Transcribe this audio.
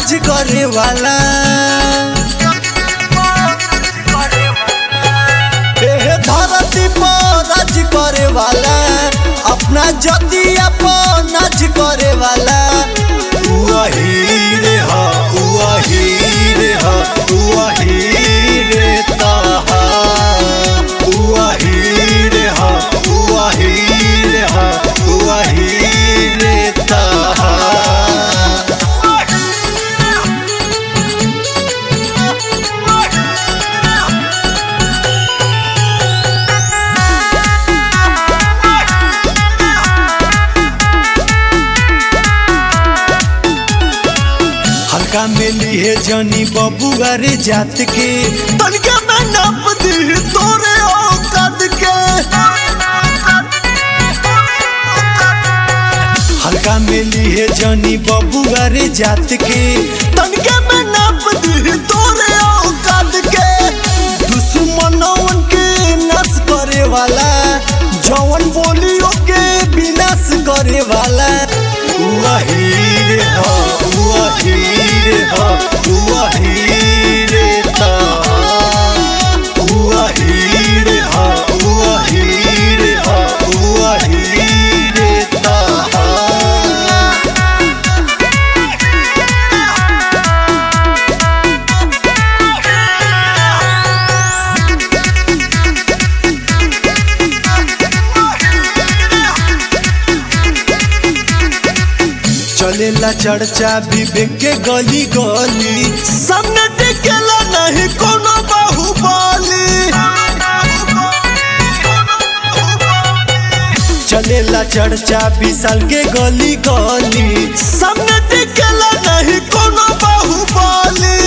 राज करे वाला एहे धरती पर राज करे वाला अपना जतिया पर नाच करे वाला वही रे हा वही रे हा वही रे ताहा वही रे हा वही रे हा वही रे ताहा हल्का मिली है जनी बबुआ रे जात के तनिका मैं नाप दी तोरे औकात के हल्का मिली है जनी बबुआ रे जात के तनिका मैं नाप दी तोरे औकात के दुश्मनों के नस करे वाला जवन बोलियो के विनाश करे वाला वही रे हा वही रे हा वही रे ता वही रे हा वही रे हा वही रे ता चलेला चर्चा विवेक के गली गली सामने टिकेला नहीं कोनो बाहुबली चलेला चर्चा विशाल के गली गली सामने टिकेला नहीं कोनो बाहुबली